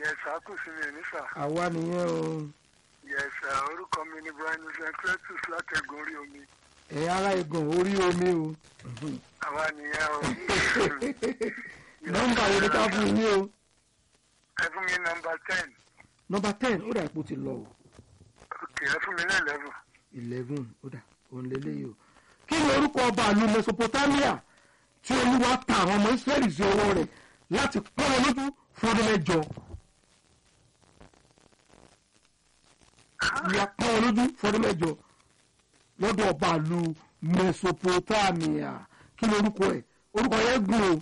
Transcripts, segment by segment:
yẹsà kù sí mi ní sà àwa nìyẹn o yẹsà orúkọ mi ni brian secretus látẹ̀gùn orí omi ẹ̀ ara ẹ̀gàn orí omi o àwa nìyẹn o. nọ́mbà wo ni ká fún yín o ẹ fún mi nọmba ten nọ́mbà ten ó dà ipò ti lọ o òkè ẹ fún mi ní eleven eleven ó dà òun lélẹ́yìí o kí ni orúkọ ọba ìlú mesopotamia tí olúwa ta àwọn ọmọ israẹli sí ọwọ́ rẹ̀ láti pọ́n wọn lójú fún ọdún mẹ́jọ ìyá pọ́n wọn lójú fún ọdún mẹ́jọ lọ́dọ̀ ọba ìlú mesopotamia kí ni orúkọ ẹ̀ orúkọ yẹn gùn o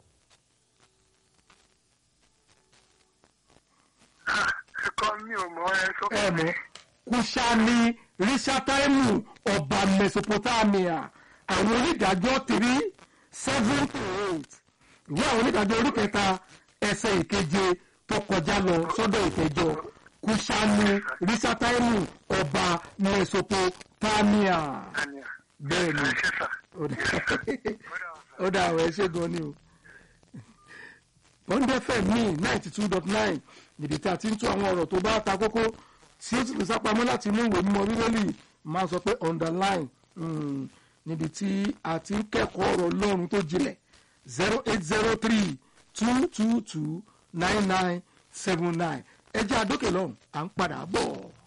ẹ̀kọ́ mi ò mọ ẹ sọ ẹ mọ̀ kùsàní rísátàìmù ọba mesopotamia àwọn onídàájọ́ three seven to eight ìwé àwọn onídàájọ́ orí kẹta ẹsẹ̀ ìkeje tó kọjá lọ sọ́dọ̀ ìkẹjọ kùsàní rísátàìmù ọba mesopotamia àníyà bẹ́ẹ̀ ni ẹ ṣe sà ó dà ó dà àwọn ẹṣẹ́ gan ni o bọ́ńdé fm ní ninety two dot nine níbi tí a ti ń tún àwọn ọ̀rọ̀ tó bá ta kókó tí ó sì lè sápamọ́ láti inú ìwé mímọ́ bíbélì máa sọ pé underline mm, níbi tí a ti ń kẹ́kọ̀ọ́ ọ̀rọ̀ ọlọ́run tó jinlẹ̀ zero eight zero three two two two nine nine seven nine ẹ jẹ́ àdókè lọ́hùn à ń padà bọ̀.